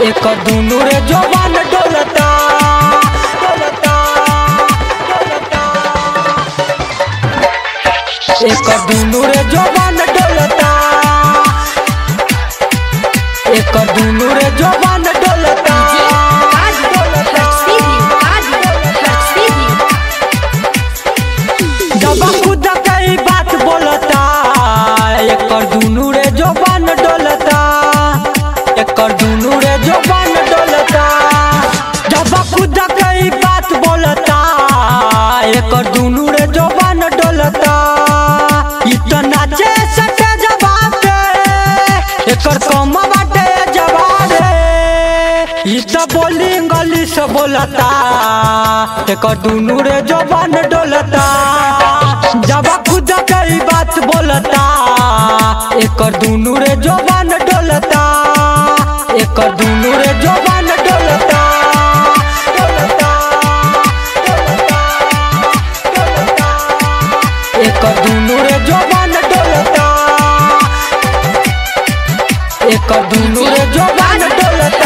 एक दुनु रे जवान डोलता डोलता डोलता एक दुनु रे जवान डोलता एक दुनु रे जवान डोलता जब खुद कई बात बोलता एकर दुनु रे जवान डोलता एकर दुनु रे जवान डोलता जब खुद कई बात बोलता एकर दुनु रे जवान डोलता इतना चे सटे जवाब पे एकर कम बाटे जवाब इ त बोली गली से बोलता एकर दुनु रे जवान डोलता जब खुद कई बात बोलता एकर दुनु रे जवान डोलता एकर दुनु रे जवान डोलता डोलता, डोलता, डोलता। एकर दुनु रे जवान डोलता एकर दुनु रे जवान डोलता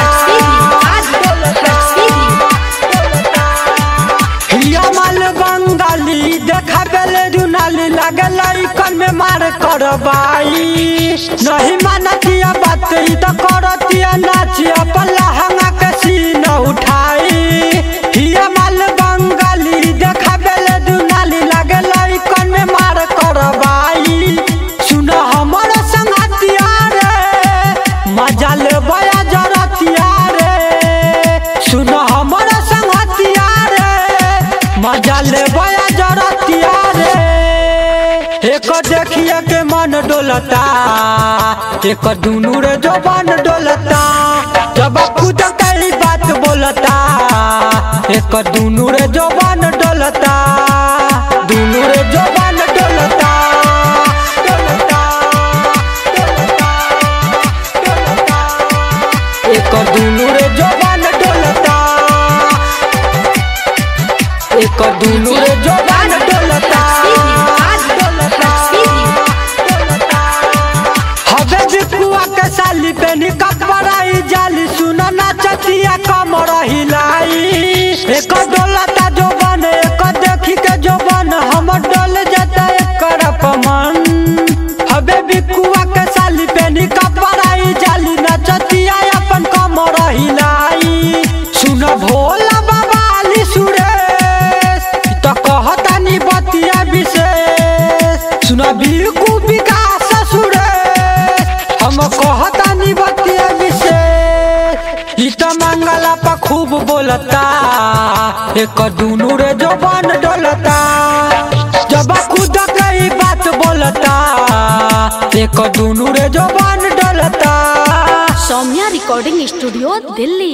हिया माल बंगाली देखा बेले रुनाली लागे लड़कन में मार करबाई नहीं मानतिया बात ई तो करतिया नाचिया पल्ला हंगा के सीन उठाई हिया माल बंगाली देखा बेले रुनाली लागे लड़कन में मार करबाई सुन हमर संगतिया रे मजा ले बया जरतिया रे सुन हमर संगतिया रे मजा ले बया जरतिया रे एक देखिए के मन डोलता एक दुनू रे जवान डोलता जब खुद कई बात बोलता एक दुनू रे जवान डोलता दुनू रे जवान डोलता डोलता डोलता डोलता एक दुनू रे जवान डोलता एक दुनू रे जवान डोलता हवे बिकुआ के साली पेनी कपड़ाई जाली सुन नाचतिया कमर हिलाई एक डोलता जो बन एक देखी के जो बन हम डोल जाता एकर अपमान हवे बिकुआ के साली पेनी कपड़ाई जाली नाचतिया अपन कमर हिलाई सुन भोला बाबा अली सुरेश ई त कहतानी बतिया विशेष सुन बिकु विकास सुरेश हम कहतानी बतिया विशेष ई त मंगला पर खूब बोलता एक दुनू रे जवान डोलता जब खुद कई बात बोलता एक दुनू रे जवान डोलता सौम्या रिकॉर्डिंग स्टूडियो दिल्ली